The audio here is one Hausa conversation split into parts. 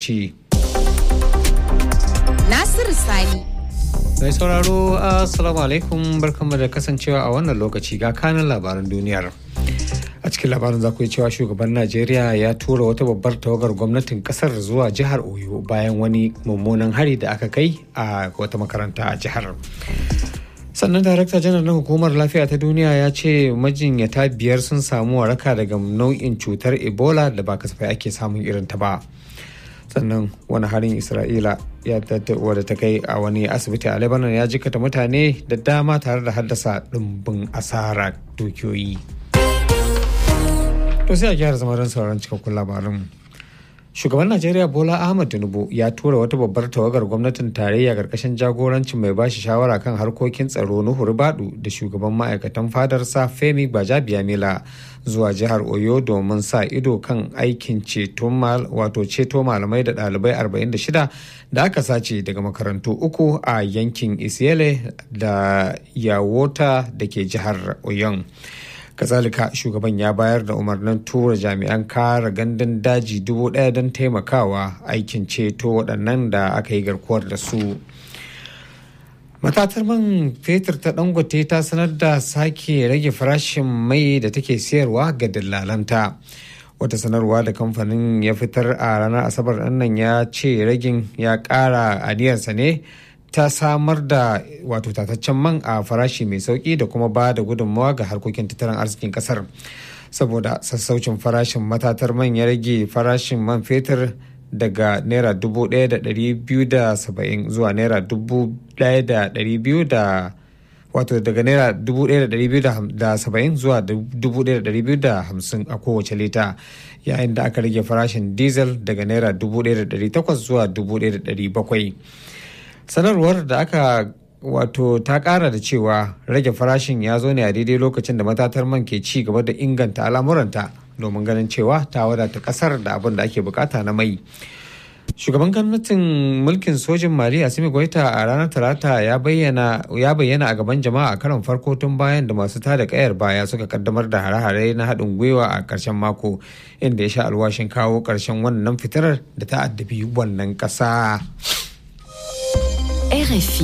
ci. Nasiru Sani. Mai sauraro Assalamu alaikum barkanmu da kasancewa a wannan lokaci ga kanin labaran duniyar. A cikin labarin za ku yi cewa shugaban Najeriya ya tura wata babbar tawagar gwamnatin kasar zuwa jihar Oyo bayan wani mummunan hari da aka kai a wata makaranta a jihar. sannan darakta janar na hukumar lafiya ta duniya ya ce majinyata biyar sun samu waraka daga nau'in cutar ebola da ba kasafai ake samun irin ta ba sannan wani harin isra'ila ya wadda ta kai a wani asibiti a lebanon ya jikata mutane da dama tare da haddasa ɗumbin asara dukiyoyi to sai a gyara zama don sauran cikakkun labarin shugaban najeriya bola ahmad tinubu ya tura wata babbar tawagar gwamnatin tarayya karkashin jagorancin mai bashi shawara kan harkokin tsaro nuhu badu da shugaban ma'aikatan fadarsa femi gbajabiamila zuwa jihar oyo domin sa ido kan aikin ceto wato ceto malamai da ɗalibai 46 da aka sace daga makarantu uku a yankin isiele da yawota da ke jihar oyon kazalika shugaban ya bayar da umarnin tura jami'an kare gandun daji dubu ɗaya don taimakawa aikin ceto waɗannan da aka yi garkuwar da su matatar man fetur ta dangote ta sanar da sake rage farashin mai da take sayarwa ga dillalanta wata sanarwa da kamfanin ya fitar a ranar asabar nan ya ce ragin ya ƙara aniyarsa ne ta samar da wato tataccen man a farashi mai sauki da kuma ba da gudunmawa ga harkokin tattalin arzikin kasar saboda sassaucin farashin matatar man ya rage farashin man fetur daga naira dubu ɗaya da ɗari biyu da saba'in zuwa naira dubu ɗaya da ɗari biyu da wato daga naira dubu ɗaya da ɗari biyu da saba'in zuwa dubu ɗaya da ɗari biyu da hamsin a kowace lita yayin da aka rage farashin diesel daga naira dubu ɗaya da ɗari takwas zuwa dubu ɗaya da ɗari bakwai sanarwar da aka wato ta kara da cewa rage farashin ya zo ne a daidai lokacin da matatar man ke ci gaba da inganta al'amuranta domin ganin cewa ta wadata kasar da abin da ake bukata na mai shugaban gwamnatin mulkin sojin mali asimi goita a ranar talata ya bayyana a gaban jama'a a karon farko tun bayan da masu tada kayar baya suka kaddamar da hare-hare na haɗin gwiwa a ƙarshen mako inda ya sha alwashin kawo ƙarshen wannan fitinar da ta addabi wannan ƙasa. RFI.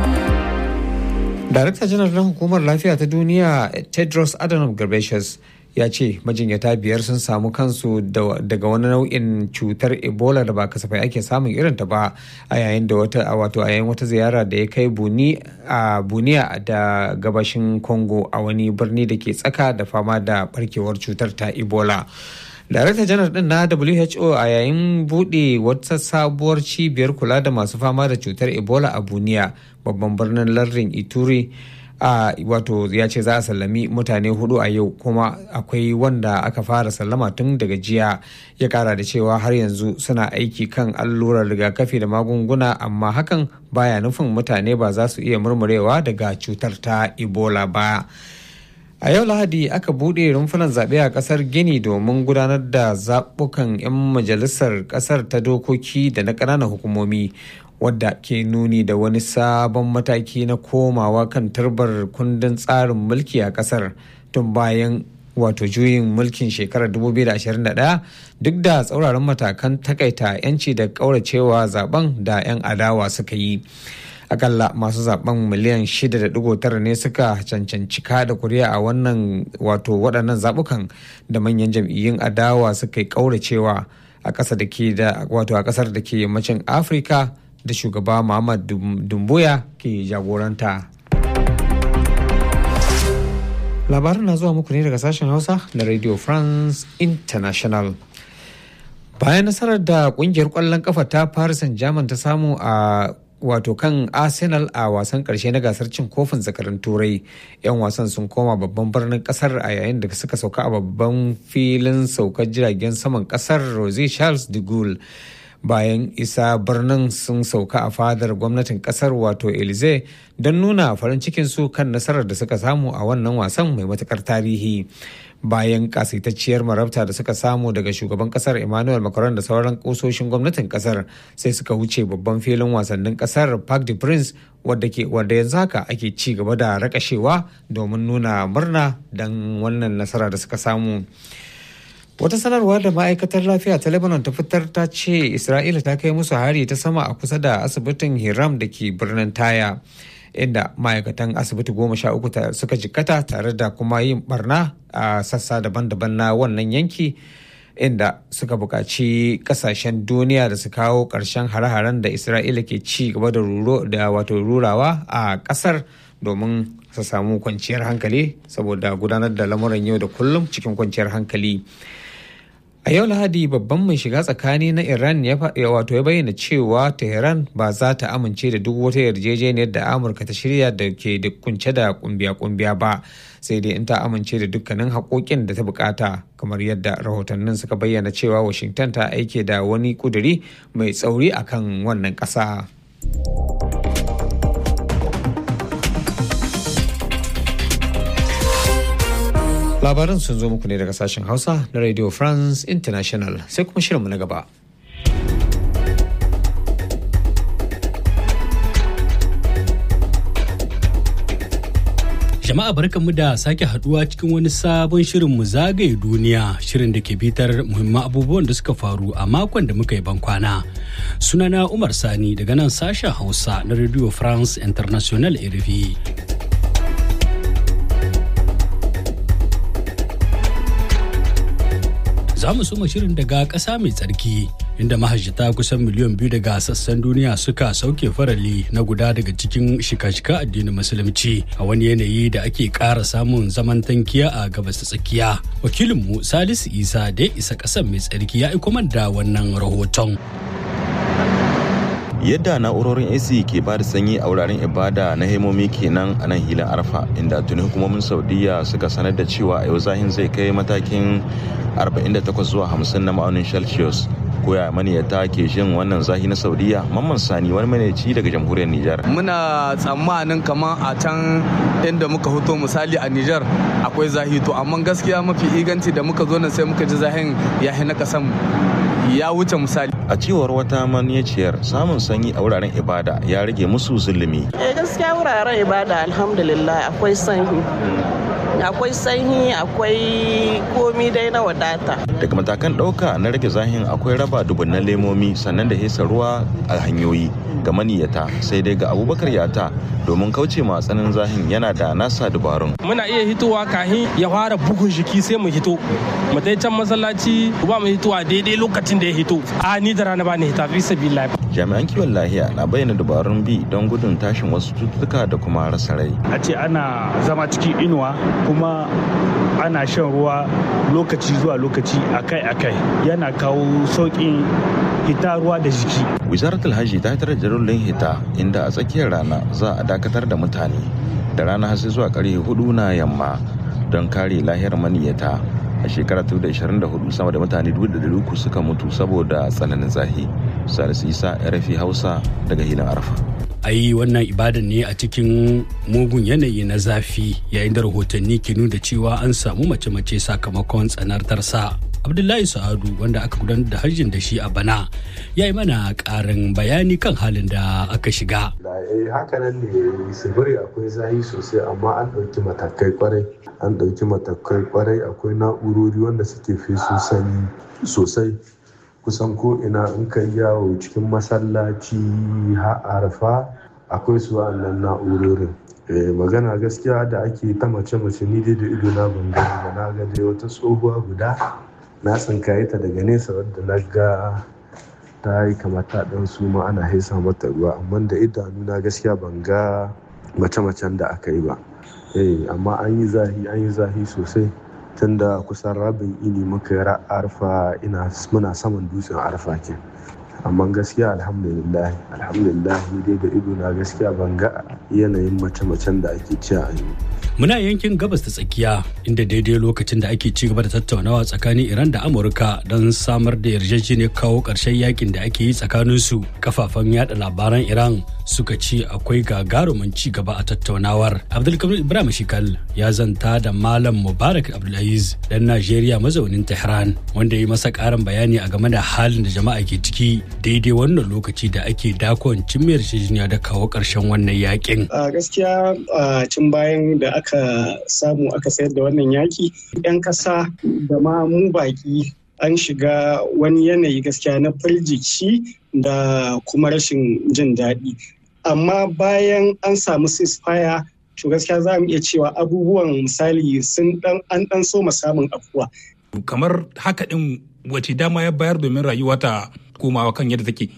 Darakta janar na hukumar lafiya ta duniya Tedros Adhanom Ghebreyesus ya ce majinyata biyar sun samu kansu daga wani nau'in cutar ebola da ba kasafai ake samun irinta ba a yayin da wata wato a yayin wata ziyara da ya kai buni a buniya da gabashin congo a wani birni da ke tsaka da fama da barkewar cutar ta ebola Darakta janar din na WHO a yayin buɗe wata sabuwar cibiyar kula da masu fama da cutar Ebola a Buniya, babban birnin lardin Ituri. a wato ya ce za a sallami mutane hudu a yau kuma akwai wanda aka fara sallama tun daga jiya ya kara da cewa har yanzu suna aiki kan allurar rigakafi da magunguna amma hakan baya nufin mutane ba za su iya murmurewa daga cutar ta ebola ba a yau lahadi aka buɗe rumfunan zaɓe a ƙasar gini domin gudanar da zaɓukan 'yan majalisar ƙasar ta dokoki da na ƙananan hukumomi wadda ke nuni da wani sabon mataki na komawa kan turbar kundin tsarin mulki a ƙasar tun bayan wato juyin mulkin shekarar 2021 duk da tsauraran matakan takaita 'yanci da ƙauracewa zaben da 'yan adawa suka yi. akalla masu zaben miliyan 6.9 ne suka cancanci kada kuri'a a wannan wato waɗannan zabukan da manyan jam'iyyun adawa suka yi kauracewa a ƙasa da ke da wato a ƙasar da ke yammacin afirka da shugaba muhammad dumbuya ke jagoranta labarin na zuwa muku ne daga sashen hausa na radio france international bayan nasarar da kungiyar kwallon kafa ta paris saint-germain ta samu a wato kan arsenal a wasan karshe na gasar cin kofin zakarin turai yan wasan sun koma babban birnin kasar a yayin da suka sauka a babban filin saukar jiragen saman kasar rose charles de gaulle bayan isa birnin sun sauka a fadar gwamnatin kasar wato elize don nuna farin cikinsu kan nasarar da suka samu a wannan wasan mai matukar tarihi bayan kasaitacciyar marabta da suka samu daga shugaban kasar emmanuel macron da sauran kusoshin gwamnatin kasar sai suka wuce babban filin wasannin kasar park de prince wadda ke wadda yanzu haka ake ci gaba da rakashewa domin nuna murna don wannan nasara da suka samu Wata sanarwa da ma'aikatar lafiya ta Lebanon ta fitar ta ce Isra'ila ta kai musu hari ta sama a kusa da asibitin Hiram da ke birnin Taya. Inda ma'aikatan asibiti goma sha uku suka jikkata tare da kuma yin barna a sassa daban-daban na wannan yanki inda suka buƙaci ƙasashen duniya da su kawo ƙarshen hare-haren da Isra'ila ke ci gaba da wato rurawa a ƙasar domin su samu kwanciyar hankali saboda gudanar da lamuran yau da kullum cikin kwanciyar hankali. A yau Lahadi babban mai shiga tsakani na Iran ya wato ya bayyana cewa Tehran ba za ta amince da duk wata yarjejeniyar da Amurka ta shirya da ke da kunce da kumbiya-kumbiya ba sai dai in ta amince da dukkanin haƙoƙin da ta bukata kamar yadda rahotannin suka bayyana cewa Washington ta aike da wani kuduri mai tsauri akan wannan ƙasa. labaran sun zo muku ne daga sashen hausa na radio france international sai kuma shirinmu na gaba Jama'a barkanmu da sake haduwa cikin wani sabon shirin mu zagaye duniya shirin da ke bitar muhimman abubuwan da suka faru a makon da muka yi bankwana. Sunana Umar Sani daga nan sashen Hausa na Radio France International RFI. za mu soma shirin daga ƙasa mai tsarki inda mahajjata kusan miliyan biyu daga sassan duniya suka sauke farali na guda daga cikin shika-shika addinin musulunci a wani yanayi da ake ƙara samun zaman tankiya a gabas ta tsakiya wakilinmu salisu isa da ya isa ƙasar mai tsarki ya aiko da wannan rahoton yadda na'urorin ac ke ba da sanyi a wuraren ibada na hemomi kenan a nan hilin arfa inda tuni hukumomin saudiya suka sanar da cewa a yau zahin zai kai matakin 48 zuwa 50 na ma'aunin celsius koya maniyata ke jin wannan zahi na saudiya mamman sani wani maniyaci daga jamhuriyar nijar muna tsammanin kamar a can inda muka hoto misali a nijar akwai zahi to amma gaskiya mafi iganci da muka zo nan sai muka ji zahin ya na kasan ya wuce misali a cewar wata maniyaciyar samun sanyi a wuraren ibada ya rage musu zulumi eh gaskiya wuraren ibada alhamdulillah akwai sanyi akwai sanyi akwai komi dai na wadata daga matakan ɗauka na rage zahin akwai raba dubunnan lemomi sannan da hesa ruwa a hanyoyi ga maniyata sai dai ga abubakar yata domin kauce ma tsanin zahin yana da nasa dubarun muna iya hitowa kahin ya fara bugun jiki sai mu hito mu dai can masallaci ba mu hitowa daidai lokacin da ya hito a ni da rana ba ni hita fi sabilillah jami'an kiwon lahiya na bayyana dabarun bi don gudun tashin wasu cututtuka da kuma rasa rai a ce ana zama cikin inuwa kuma ana shan ruwa lokaci zuwa lokaci akai-akai yana kawo sauƙin hita ruwa da jiki wizarar alhaji ta hitar da rullun hita inda a tsakiyar rana za a dakatar da mutane da rana har zuwa karfe hudu na yamma don kare lahiyar maniyata a shekarar 2024 sama da mutane 300 suka mutu saboda tsananin zahi salisu isa rfi hausa daga hilin arfa a yi wannan ibadan ne a cikin mugun yanayi na zafi yayin da rahotanni ke nuna cewa an samu mace-mace sakamakon tsanartarsa abdullahi sa'adu wanda aka gudanar da hajjin da shi a bana ya yi mana karin bayani kan halin da aka shiga hakanan ne sibiri akwai zahi sosai amma an ɗauki matakai kwarai an ɗauki matakai kwarai akwai na'urori wanda suke fesu sanyi sosai kusan ko ina in ka yawo cikin masallaci arfa akwai su wa'annan na'urorin magana gaskiya da ake ta mace-mace ni dai da ido na ban gani ba na ga dai wata tsohuwa guda na tsinkaye ta daga nesa wadda na ga ta yi kamata dan su ma ana haisa mata ruwa amma da idanu na gaskiya ban ga mace-macen da aka yi ba amma an yi zahi an yi zahi sosai tun da kusan rabin ini muka yi arfa ina muna saman dutsen arfa ke amma gaskiya alhamdulillah alhamdulillah ni dai da ido na gaskiya ban ga yanayin mace-macen da ake ci a yi Muna yankin gabas ta tsakiya inda daidai lokacin da ake ci gaba da tattaunawa tsakanin Iran da Amurka don samar da yarjejeniyar kawo ƙarshen yakin da ake yi tsakanin su kafafen yada labaran Iran suka ce akwai gagarumin ci gaba a tattaunawar. Abdulkamil Ibrahim Shikal ya zanta da Malam Mubarak Abdulaziz dan Najeriya mazaunin Tehran wanda ya yi masa ƙarin bayani a game da halin da jama'a ke ciki daidai wannan lokaci da ake dakon cin yarjejeniya da kawo ƙarshen wannan yakin. gaskiya cin bayan da aka aka samu aka sayar da wannan yaki 'yan ƙasa da ma mu baki an shiga wani yanayi gaskiya na firgici da kuma rashin jin daɗi amma bayan an samu ceasefire to gaskiya za mu iya cewa abubuwan misali sun dan an dan so samun afuwa kamar haka din wace dama ya bayar domin rayuwa ta komawa kan yadda take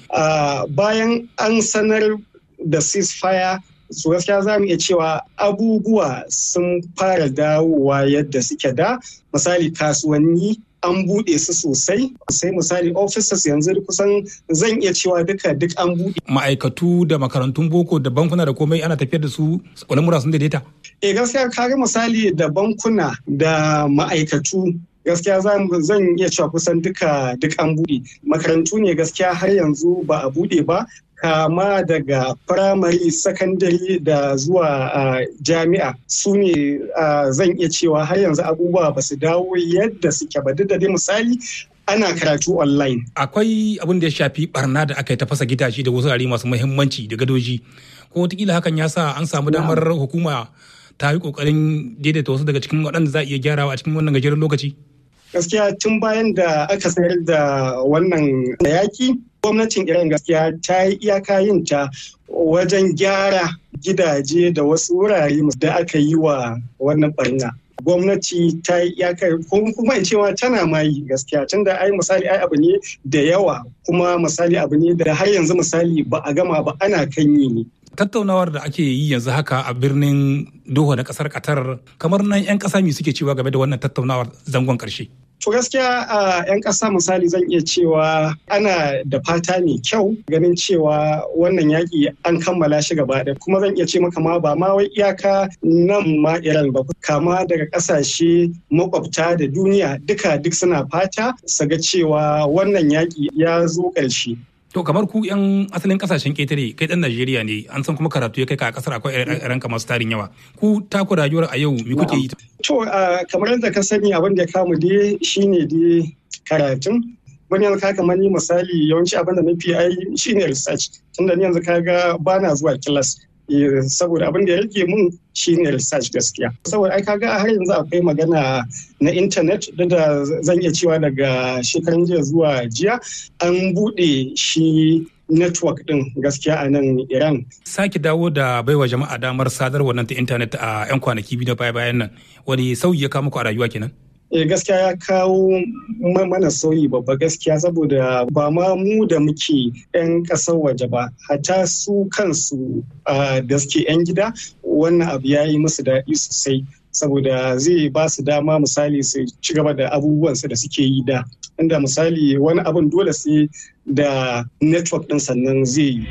bayan an sanar da ceasefire su gaskiya za mu iya cewa abubuwa sun fara dawowa yadda suke da misali kasuwanni an buɗe su sosai sai misali officers yanzu kusan zan iya cewa duka duk an buɗe. ma'aikatu da makarantun boko da bankuna da komai ana tafiyar da su lamura sun daidaita eh gaskiya kaga misali da bankuna da ma'aikatu gaskiya zan iya cewa kusan duka duk an buɗe makarantu ne gaskiya har yanzu ba a buɗe ba kama daga firamare sakandare da zuwa jami'a su ne zan iya cewa har yanzu abubuwa ba su dawo yadda suke ba duk da dai misali ana karatu online. Akwai abin da ya shafi barna da aka yi ta fasa gidaje da wasu masu muhimmanci da gadoji. Ko wataƙila hakan ya sa an samu damar hukuma ta yi ƙoƙarin daidaita wasu daga cikin waɗanda za a iya gyarawa a cikin wannan gajeren lokaci. Gaskiya tun bayan da aka sayar da wannan yaki gwamnatin iran gaskiya ta yi iyaka yin ta wajen gyara gidaje da wasu wurare da aka yi wa wannan barna gwamnati ta yi iyaka kuma in cewa tana ma yi gaskiya tun da ai misali ai abu ne da yawa kuma misali abu ne da har yanzu misali ba a gama ba ana kan yi ne tattaunawar da ake yi yanzu haka a birnin Doha na kasar Qatar kamar nan 'yan kasa me suke cewa game da wannan tattaunawar zangon karshe. To gaskiya a 'yan ƙasa misali zan iya cewa ana da fata mai kyau ganin cewa wannan yaƙi an kammala shi gaba da kuma zan iya ce maka ma ba ma wai iyaka nan ma Iran ba kama daga ƙasashe makwabta da duniya duka duk suna fata su ga cewa wannan yaƙi ya zo ƙarshe. To kamar ku 'yan asalin kasashen ƙetare kai ɗan Najeriya ne an san kuma karatu ya kai ka a ƙasar akwai ranka masu tarin yawa. Ku taku rayuwar a yau me kuke yi? To kamar yadda ka sani abin da ya kamu dai shine dai karatun. Wani yanzu ka kamar ni misali yawanci abin da na fi ai shine research. Tunda ni yanzu kaga bana zuwa kilas. saboda abin da ya rage mun shine research gaskiya saboda ai kaga har yanzu akwai magana na intanet da zan iya cewa daga shekaran jiya zuwa jiya an bude shi network din gaskiya a nan Iran. Sake dawo da baiwa jama'a damar sadarwa nan ta intanet a 'yan kwanaki biyu na baya bayan nan wani sauyi ya kawo muku a rayuwa kenan? eh gaskiya ya kawo mana sauyi babba gaskiya saboda ba ma mu da muke 'yan ƙasar waje ba hata su kansu da suke 'yan gida wannan abu ya yi musu daɗi sosai saboda zai ba su dama misali su ci gaba da abubuwansu da suke yi da inda misali wani abun dole sai da network ɗin sannan zai yi.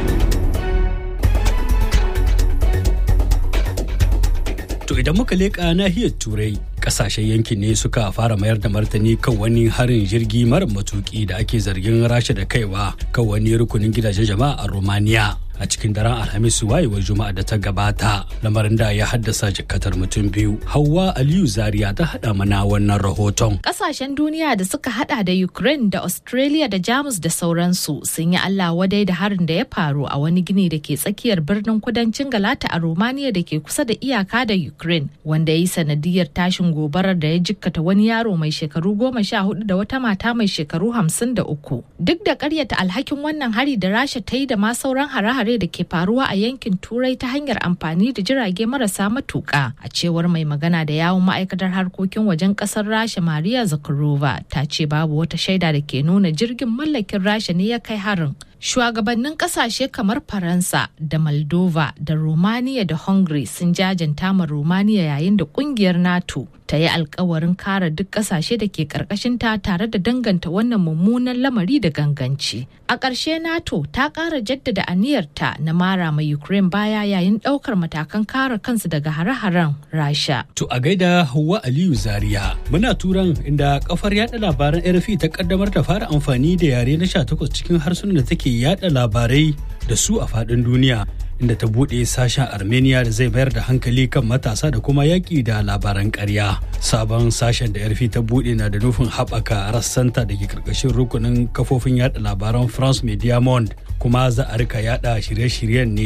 To idan muka leƙa nahiyar Turai, ƙasashen yankin ne suka fara mayar da martani kan wani harin jirgi mara matuƙi da ake zargin rasha da kaiwa kan wani rukunin gidajen jama'a a Romania. a cikin daren alhamis wayewar juma'a da ta gabata lamarin da ya haddasa jikatar mutum biyu hawa aliyu zaria ta hada mana wannan rahoton kasashen duniya da suka hada da ukraine da australia da jamus da sauransu sun yi allah wadai da harin da ya faru a wani gini da ke tsakiyar birnin kudancin galata a romania da ke kusa da iyaka da ukraine wanda ya yi sanadiyar tashin gobarar da ya jikkata wani yaro mai shekaru goma sha hudu da wata mata mai shekaru hamsin da uku duk da karyata alhakin wannan hari da rasha ta yi da ma sauran hare-hare hare da ke faruwa a yankin turai ta hanyar amfani da jirage marasa matuƙa a cewar mai magana da yawun ma'aikatar harkokin wajen ƙasar rasha maria zakharova ta ce babu wata shaida da ke nuna jirgin mallakin rasha ne ya kai harin shugabannin kasashe kamar faransa da moldova da romania da hungary sun jajanta ma romania yayin da kungiyar nato ta yi alkawarin kare duk kasashe da ke karkashinta tare da danganta wannan mummunan lamari da ganganci a ƙarshe nato ta ƙara jaddada aniyarta na mara ma ukraine baya yayin ɗaukar matakan kare kansu daga hare-haren rasha to a gaida Hauwa aliyu zaria muna turan inda kafar yada labaran rfi ta kaddamar da fara amfani da yare na 18 cikin harsunan da take yada labarai da su a faɗin duniya inda ta buɗe sashen armenia da zai mayar da hankali kan matasa da kuma yaƙi da labaran ƙarya sabon sashen da yarfi ta buɗe na da nufin haɓaka rassanta da ke ƙarƙashin rukunin kafofin yada labaran france media monde kuma za a rika yada shirye-shiryen ne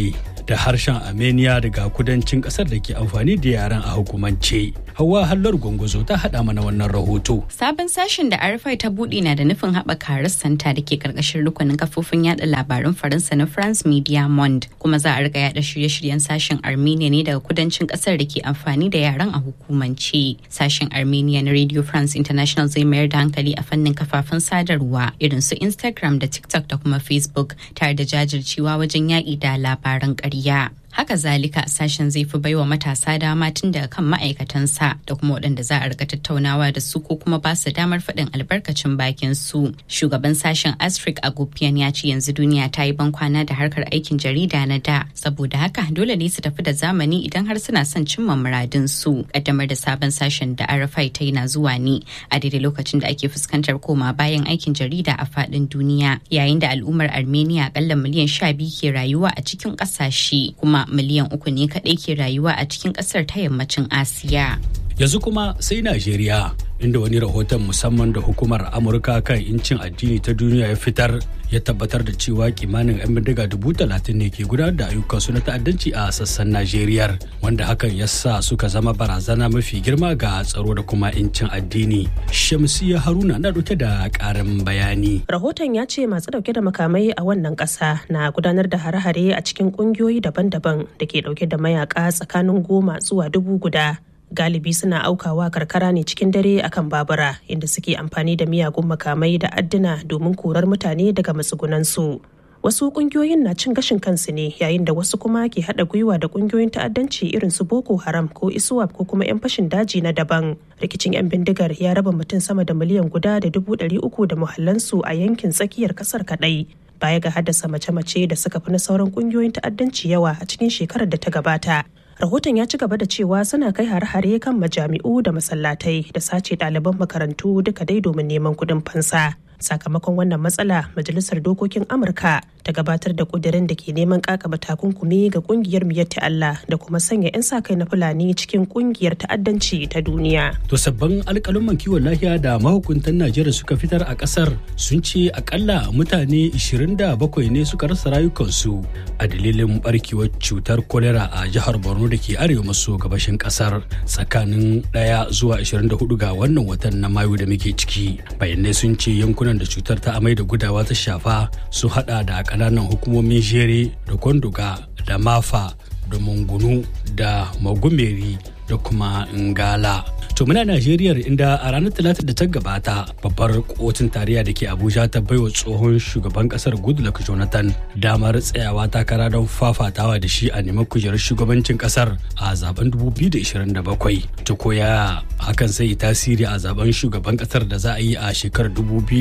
da harshen armenia daga kudancin kasar da ke amfani da yaren a hukumance hawa hallar gwangwazo ta haɗa mana wannan rahoto sabon sashen da arafai ta buɗe na da nufin haɓaka rassanta da ke karkashin rukunin kafofin yada labarun faransa na france media monde kuma za a riga yada shirye-shiryen sashen armenia ne daga kudancin kasar da ke amfani da yaren a hukumance sashen armenian radio france international zai mayar da hankali a fannin kafafen sadarwa irin su instagram da tiktok da kuma facebook tare da jajircewa wajen yaƙi da labaran ƙarya haka zalika sashen zai fi baiwa matasa dama tun daga kan ma'aikatansa da kuma waɗanda za a rika tattaunawa da su ko kuma ba su damar faɗin albarkacin bakin su shugaban sashen astrid agopian ya ce yanzu duniya ta yi bankwana da harkar aikin jarida na da saboda haka dole ne su tafi da zamani idan har suna son cimma muradin su kaddamar da sabon sashen da arafai ta yi na zuwa ne a daidai lokacin da ake fuskantar koma bayan aikin jarida a faɗin duniya yayin da al'ummar armenia akalla miliyan sha biyu ke rayuwa a cikin ƙasashe kuma miliyan uku ne kaɗai ke rayuwa a cikin ƙasar ta yammacin asiya yanzu kuma sai najeriya inda wani rahoton musamman da hukumar amurka kan incin addini ta duniya ya fitar ya tabbatar da cewa kimanin 'yan bindiga dubu talatin ne ke gudanar da ayyukansu na ta'addanci a sassan najeriya wanda hakan ya sa suka zama barazana mafi girma ga tsaro da kuma incin addini shamsiya haruna na dauke da karin bayani rahoton ya ce masu dauke da makamai a wannan kasa na gudanar da hare-hare a cikin kungiyoyi daban-daban da ke dauke da mayaka tsakanin goma zuwa dubu guda galibi suna aukawa karkara ne cikin dare akan babura inda suke amfani da miyagun makamai da adduna domin korar mutane daga matsugunansu wasu kungiyoyin na cin gashin kansu ne yayin da wasu kuma ke haɗa gwiwa da kungiyoyin ta'addanci irin su boko haram ko iswap ko kuma 'yan fashin daji na daban rikicin 'yan bindigar ya raba mutum sama da miliyan guda da dubu ɗari uku da muhallansu a yankin tsakiyar ƙasar kaɗai baya ga haddasa mace-mace da suka fi na sauran kungiyoyin ta'addanci yawa a cikin shekarar da ta gabata rahoton ya ci gaba da cewa suna kai hare-hare kan majami'u da masallatai da sace ɗaliban makarantu duka dai domin neman kuɗin fansa sakamakon wannan matsala majalisar dokokin amurka ta gabatar da kudirin da ke neman kakaba takunkumi ga kungiyar miyatti Allah da kuma sanya 'yan sa kai na fulani cikin kungiyar ta'addanci ta duniya. To sabbin alkalumman kiwon lafiya da mahukuntan Najeriya suka fitar a kasar sun ce akalla mutane 27 ne suka rasa rayukansu a dalilin barkewar cutar kolera a jihar Borno da ke arewa maso gabashin kasar tsakanin 1 zuwa 24 ga wannan watan na Mayu da muke ciki. Bayanai sun ce yankunan da cutar ta amai da gudawa ta shafa sun hada da kananan hukumomin jere da kwanduga da mafa da mungunu da magumeri da kuma ngala to muna najeriya inda a ranar talata da ta gabata babbar kotun tarayya da ke abuja ta baiwa tsohon shugaban kasar goodluck jonathan damar tsayawa takara don fafatawa da shi a neman kujerar shugabancin kasar a zaben 2027 ta koya hakan sai tasiri a zaben shugaban kasar da za a yi a shekarar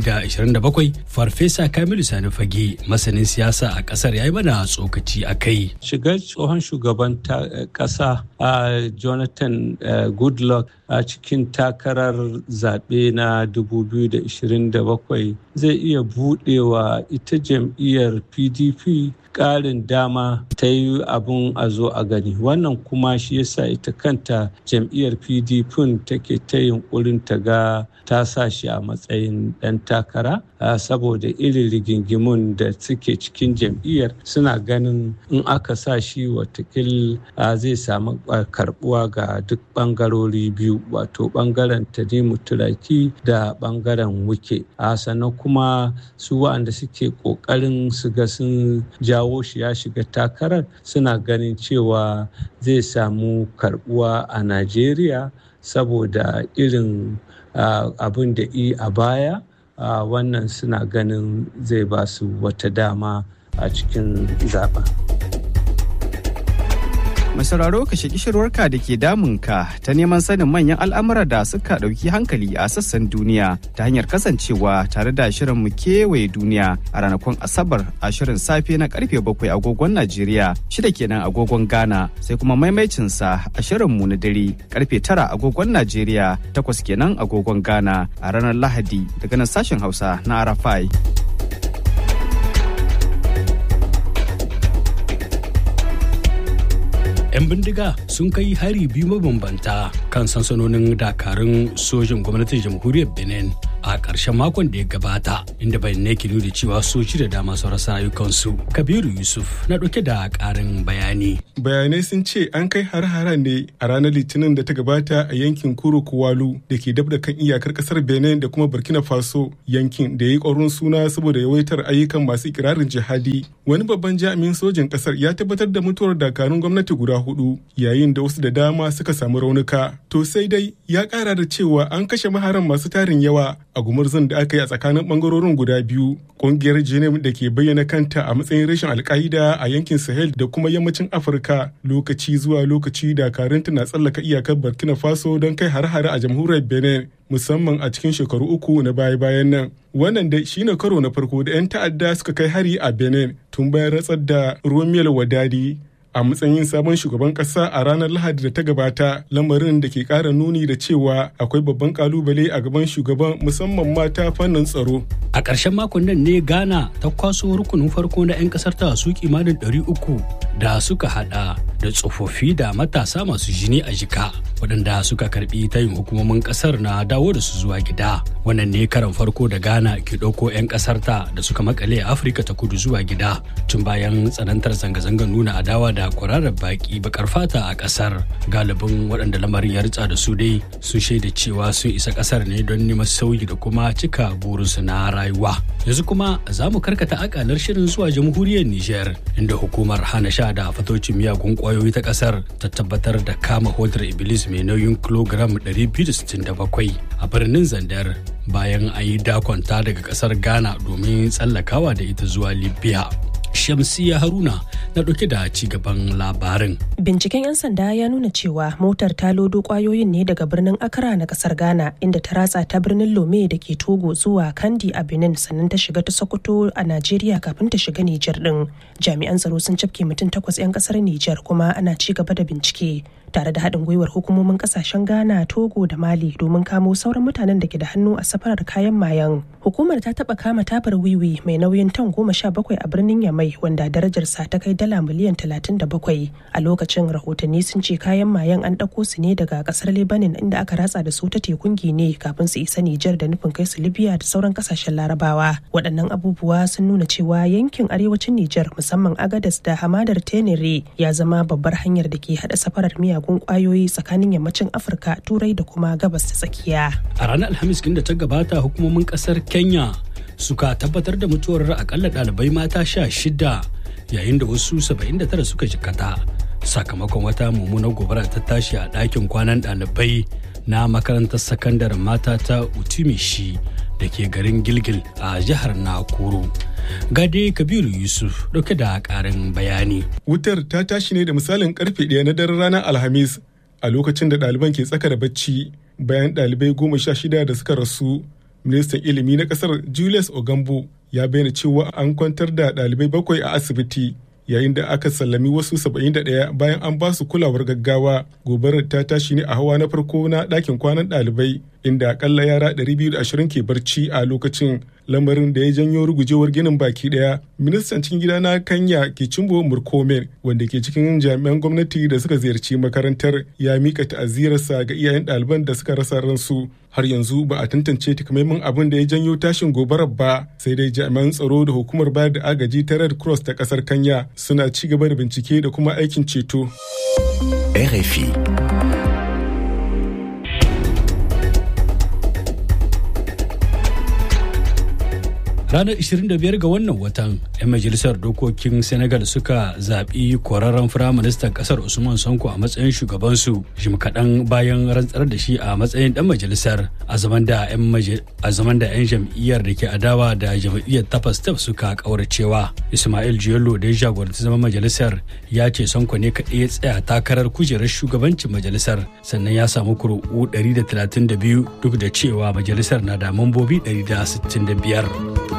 2027 farfesa kamilu sani fage masanin siyasa a kasar ya yi mana tsokaci a kai shigar tsohon shugaban kasa a jonathan goodluck a cikin takarar zaɓe na 2027 zai iya buɗewa ita jam'iyyar pdp ƙarin dama ta yi abin a zo a gani wannan kuma shi yasa ita kanta jam'iyyar pdp take ta yunkurin ta ga ta sa shi a matsayin ɗan takara saboda irin rigingimun da suke cikin jam'iyyar suna ganin in aka sa shi watakil zai samu karbuwa ga duk ɓangarori biyu wato ɓangaren tanimu turaki da ɓangaren wuke sannan kuma su waɗanda suke ƙoƙarin su ga sun jawo shi ya shiga takarar suna ganin cewa zai samu karbuwa a najeriya saboda irin abin da i a baya wannan suna ganin zai ba su wata dama a cikin zaben. Mai sauraro ka shaki shirwarka da ke damunka ta neman sanin manyan al'amura da suka ɗauki hankali a sassan duniya ta hanyar kasancewa tare da shirin mu kewaye duniya a ranakun Asabar a shirin safe na karfe bakwai agogon Najeriya shida kenan agogon Ghana sai kuma maimaicinsa a shirin mu na dare karfe tara agogon Najeriya takwas kenan agogon Ghana a ranar Lahadi daga nan sashen Hausa na Arafai. 'yan bindiga sun kai hari biyu mabambanta kan sansanonin dakarun sojin gwamnatin jamhuriyar benin a a ƙarshen makon da ya gabata inda bayanai ke nuna cewa soji da dama sun rasa rayukansu kabiru yusuf na ɗauke da ƙarin bayani bayanai sun ce an kai har-haren ne a ranar litinin da ta gabata a yankin kuro kuwalu da ke dab da kan iyakar kasar benin da kuma burkina faso yankin da ya yi ƙwarin suna saboda yawaitar ayyukan masu ikirarin jihadi wani babban jami'in sojin kasar ya tabbatar da mutuwar dakarun gwamnati guda hudu yayin da wasu da dama suka samu raunuka to sai dai ya kara da cewa an kashe maharan masu tarin yawa a gumurzun da aka yi a tsakanin bangarorin guda biyu kungiyar jenim da ke bayyana kanta a matsayin rashin alka'ida a yankin sahel da kuma yammacin afirka lokaci zuwa lokaci dakarunta na tsallaka iyakar burkina faso don kai har-hare a jamhuriyar benin musamman a cikin shekaru uku na baya-bayan nan wannan dai shine karo na farko da 'yan ta'adda suka kai hari a benin tun bayan ratsar da romel wadadi a matsayin sabon shugaban kasa a ranar lahadi da ta gabata lamarin da ke kara nuni da cewa akwai babban kalubale a gaban shugaban musamman mata fannin tsaro a ƙarshen makon nan ne ghana ta kwaso rukunin farko na 'yan kasar ta su kimanin 300 da suka hada da tsofaffi da matasa masu jini a jika waɗanda suka karbi tayin hukumomin ƙasar na dawo da su zuwa gida wannan ne karan farko da ghana ke ɗauko 'yan ƙasar ta da suka makale a afirka ta kudu zuwa gida tun bayan tsanantar zanga-zangar nuna adawa da kwararar baki bakar fata a ƙasar galibin waɗanda lamarin ya ritsa da su dai sun shaida cewa sun isa ƙasar ne don neman sauyi da kuma cika burinsu na rayuwa yanzu kuma za mu karkata akalar shirin zuwa jamhuriyar niger inda hukumar hana sha da fatocin miyagun kwayoyi ta ƙasar ta tabbatar da kama hodar iblis mai nauyin kilogram 267 a birnin zandar bayan an yi dakonta daga kasar ghana domin tsallakawa da ita zuwa libya shamsiya haruna na ɗauke da ci gaban labarin binciken 'yan sanda ya nuna cewa motar ta lodo kwayoyin ne daga birnin akara na kasar ghana inda ta ratsa ta birnin lome da ke togo zuwa kandi a benin sannan ta shiga ta sokoto a najeriya kafin ta shiga nijar din jami'an tsaro sun cafke mutum takwas 'yan kasar nijar kuma ana ci gaba da bincike tare da haɗin gwiwar hukumomin kasashen ghana togo da mali domin kamo sauran mutanen da ke da hannu a safarar kayan mayan hukumar ta taɓa kama tabar wiwi mai nauyin tan goma sha bakwai a birnin yamai wanda darajarsa ta kai dala miliyan talatin da bakwai a lokacin rahotanni sun ce kayan mayan an ɗauko su ne daga ƙasar lebanon inda aka ratsa da su ta tekun gine kafin su isa nijar da nufin kai su libya da sauran ƙasashen larabawa waɗannan abubuwa sun nuna cewa yankin arewacin nijar musamman agadas da hamadar tenere ya zama babbar hanyar da ke haɗa safarar miya miyagun kwayoyi tsakanin yammacin afirka turai da kuma gabas ta tsakiya a ranar alhamis da ta gabata hukumomin kasar kenya suka tabbatar da mutuwar akalla ɗalibai mata sha shida yayin da wasu 79 suka jikata sakamakon wata mummunar gobara ta tashi a ɗakin kwanan ɗalibai na makarantar sakandaren mata ta utimishi da ke garin gilgil a jihar nakuru gade kabiru yusuf dauke da karin bayani wutar ta tashi ne da misalin karfe ɗaya na daren ranar alhamis a lokacin da ɗaliban ke tsaka da bacci bayan ɗalibai goma sha shida da suka rasu ministan ilimi na ƙasar julius ogambo ya bayyana cewa an kwantar da ɗalibai bakwai a asibiti yayin da aka sallami wasu 71 bayan an ba su kulawar gaggawa gobarar ta tashi ne a hawa na farko na ɗakin kwanan ɗalibai inda akalla yara 220 ke barci a lokacin lamarin da ya janyo rugujewar ginin baki daya ministan cikin gida na kanya ke cimbo murkomen wanda ke cikin jami'an gwamnati da suka ziyarci makarantar ya mika ta'azirarsa ga iyayen ɗaliban da suka rasa ransu har yanzu ba a tantance takamaiman abin da ya janyo tashin gobarar ba sai dai jami'an tsaro da hukumar bayar da agaji ta red cross ta kasar kanya suna ci gaba da bincike da kuma aikin ceto RFI ranar 25 ga wannan watan 'yan majalisar dokokin senegal suka zaɓi kwararren firaministan ƙasar usman sanko a matsayin shugabansu jim kaɗan bayan rantsar da shi a matsayin ɗan majalisar a zaman da 'yan jam'iyyar da ke adawa da jam'iyyar tapas step suka ƙauracewa ismail jiyolo da ya jagoranci zaman majalisar ya ce sanko ne kaɗai ya tsaya takarar kujerar shugabancin majalisar sannan ya samu kuri'u 132 duk da cewa majalisar na da mambobi 165